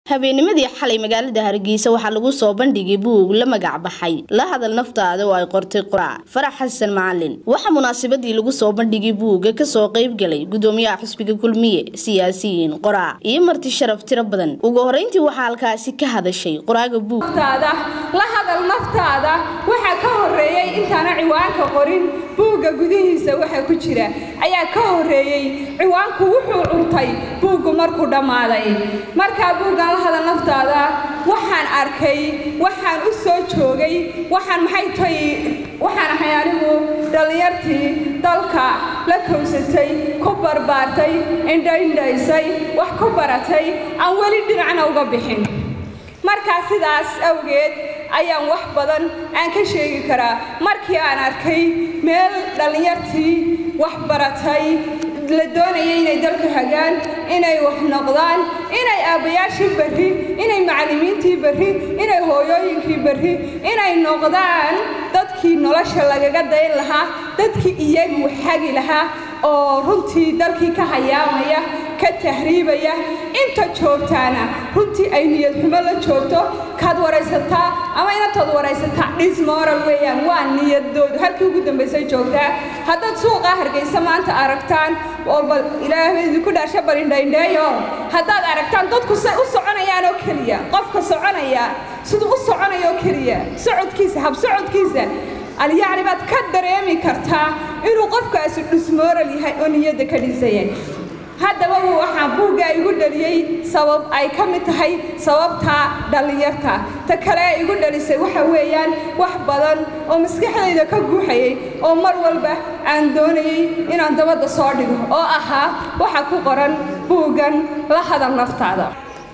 habeennimadii xalay magaalada hargeysa waxaa lagu soo bandhigay buug la magac baxay la hadal naftaada oo ay qortay qoraa farax xasan macalin waxaa munaasabadii lagu soo bandhigay buugga kasoo qaybgalay gudoomiyaha xusbiga kulmiye siyaasiyiin qoraa iyo marti sharaf tiro badan ugu horeyntii waxaa halkaasi ka hadashay qoraaga buug la hadal naftaada waxaa ka horeeyey intaana ciwaanka qorin buugga gudihiisa waxa ku jira ayaa ka horeeyey ciwaanku wuxuu curtay buuggu markuu dhammaaday markaa buuggan la hadal naftaada waxaan arkay waxaan u soo joogay waxaan maxay tahay waxaan ahay anigu dhallinyartii dalka la kowsatay ku barbaartay indhaindhaysay wax ku baratay aan weli dhinacna uga bixin markaa sidaas awgeed ayaan wax badan aan ka sheegi karaa markii aan arkay meel dhallinyartii wax baratay la doonayay inay dalka hagaan inay wax noqdaan inay aabbayaashii berri inay macallimiintii berri inay hooyooyinkii berri inay noqdaan dadkii nolosha lagaga dayn lahaa dadkii iyagu xagi lahaa oo runtii dalkii ka hayaamaya ka tahriibaya inta joogtaana runtii ay niyad xumo la joogto kaad waraysataa ama inantood waraysataa dhismoral weeyaan waa niyadoodu halkii ugu dambaysay joogtaa haddaad suuqaa hargaysa maanta aragtaan oo bal ilaahay idinku dhaasha balindhaindheeyo haddaad aragtaan dadku say u soconayaan oo keliya qofka soconaya siduu u soconayo oo keliya socodkiisa hab socodkiisa alyacni baad ka dareemi kartaa inuu qofkaasi dhismooral yahay oo niyadda ka dhisaya haddaba waxaa buugga igu dhaliyey sabab ay ka mid tahay sababtaa dhallinyarta ta kale ee igu dhalisay waxa weeyaan wax badan oo maskaxdayda ka guuxayay oo mar walba aan doonayay inaan dabadda soo dhigo oo ahaa waxa ku qoran buuggan la hadal naftaada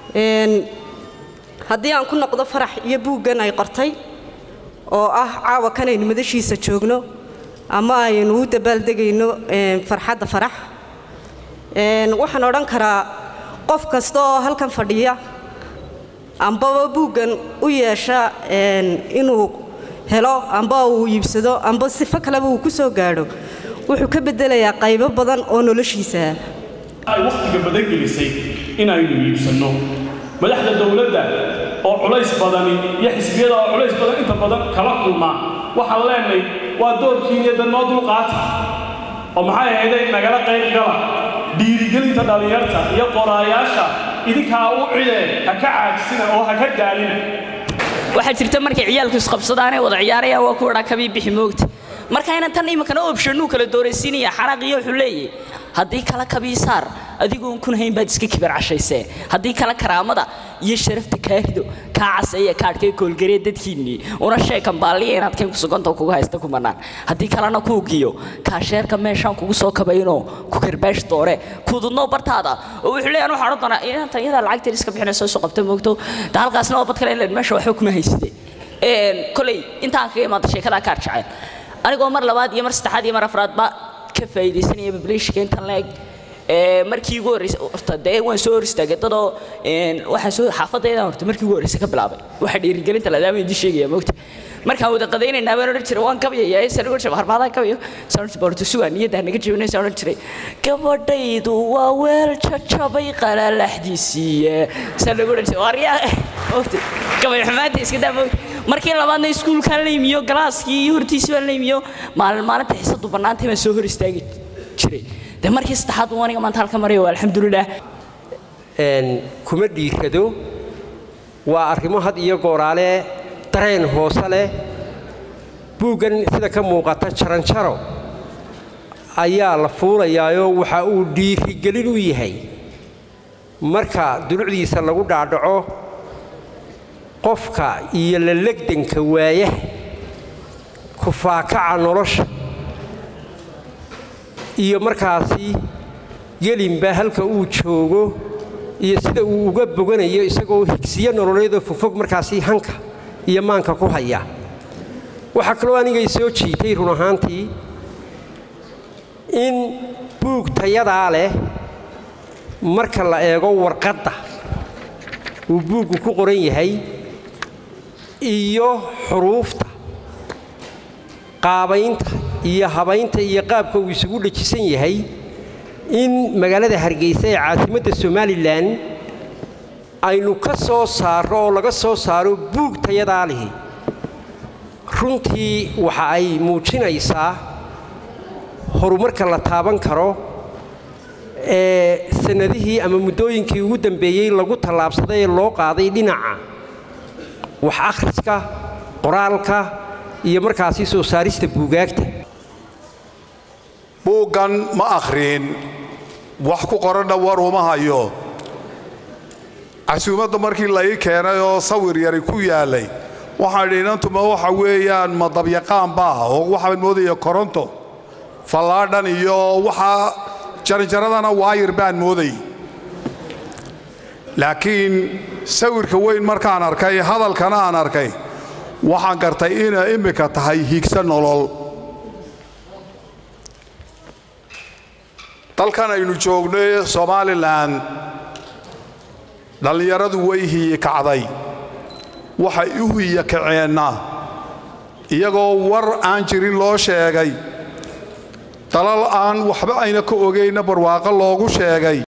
haddii aan ku noqdo farax iyo buuggan ay qortay oo ah caawa kanaynu madashiisa joogno ama aynu u dabaaldegayno farxadda farax waxaan odhan karaa qof kasta oo halkan fadhiya ambaba buuggan u yeesha inuu helo amba uu iibsado amba sifo kaleba uu ku soo gaadho wuxuu ka beddelayaa qaybo badan oo noloshiisaa ay wakhtiga badan gelisay inaynu iibsanno madaxda dowladda oo culays badani iyo xisbiyada oo culays badan inta badan kala kulmaa waxaan leenahay waa doorkiiniyo danoo dulqaata oo maxay ahayday nagala qayb gala dhiirigelinta dhallinyarta iyo qoraayaasha idinkaa u cidee ha ka caajisina oo ha ka daalina waxaa jirta markay ciyaalku isqabsadaanay wada ciyaarayaan waa kuwadhaa kabii bixi moogta marka inan tan iminkana optionuu kala dooraysiinaya xanaqiyo wuxuu leeyahy haddii kala kabii saar adigoon kun hayn baad iska kibar cashaysee haddii kale karaamada iyo sharafta kaa rido kaa caseeya kaadhkay koolgaree dadkiinnii una sheekan baalliya inaad kayn kusuganta kugu haysta ku mannaan haddii kalena kuugiyo kaasheerka meeshaan kugu soo kabaynoo ku karbaash doore kududnoo bartaada oo wuxuu leeyahan waxaa odhan doonaa inanta iyadaa lacagteed iska bixinayso isu qabta moogto da halkaasna oo bad kale inleen meesha waxba kuma hayside koley intaan kaga imaada sheekadaa kaar jacayl anigoo mar labaad iyo mar saddexaad iyo mar afraadba ka faa'iidaysanaya bablishka intan leeg markii ugu horreysay horta dee waan soo hor istaagay dadoo waxaan soo xaafadaydan horta markii ugu horreysay ka bilaabay waxa dhiirigelinta ladaama idin sheegaya moogta markaan wada qadaynaynaa baan odhan jiray waan kabyaya san odhan jiray harmaadaan kabyo san odhan jiray borto sugaan niyaddaa naga jabinaysa odhan jiray gabadhaydu waa weel jajabay qalalaxdiisiiye san lagu odhan jiray waaryaa moogta gabay xumaanta iska daa moogta markii labaadna iskuulkaan la yimiyo galaaskii iyo hortiisii baan la yimiyo maalin maalinta xiisadu bannaantay baan soo hor istaagi jiray de markii saddexaad uu aniga maanta halka marayo alxamdulilah kuma dhiirado waa arrimo had iyo gooraale dareen hoose leh buuggan sida ka muuqata jaranjaro ayaa la fuulayaayoo waxa uu dhiirigelin u yahay marka dulucdiisa lagu dhaadhaco qofka iyo la legdanka waayaha kufaakaca nolosha iyo markaasi gelinba halka uu joogo iyo sida uu uga boganayo isagoo higsiyo nololeedoo fogfog markaasi hanka iyo maanka ku haya waxaa kaloo anigay soo jiitay run ahaantii in buug tayadaa leh marka la eego warqadda uu buuggu ku qoran yahay iyo xuruufta qaabaynta iyo habaynta iyo qaabka uu isugu dhajisan yahay in magaalada hargeysa ee caasimadda somalilan aynu ka soo saarro oo laga soo saaro buug tayadaa lihi runtii waxa ay muujinaysaa horumarka la taaban karo ee sannadihii ama muddooyinkii ugu dambeeyey lagu tallaabsaday ee loo qaaday dhinaca wax akhriska qoraalka iyo markaasi soo saarista buugaagta buuggan ma akhriin wax ku qoranna war uma hayo casuumadda markii la ii keenay oo sawir yari ku yaallay waxaan idhi inantuma waxa weeyaan ma dabyaqaan baa oo waxaan moodaya koronto fallaadhan iyo waxaa jaranjaradana waayir baan moodayy laakiin sawirka weyn markaan arkay hadalkana aan arkay waxaan gartay inay immika tahay higsa nolol dalkan aynu joognay somalilan dhallinyaradu way hiyi kacday waxay u hiya kaceenna iyagoo war aan jirin loo sheegay dalal aan waxba ayna ka ogaynna barwaaqo loogu sheegay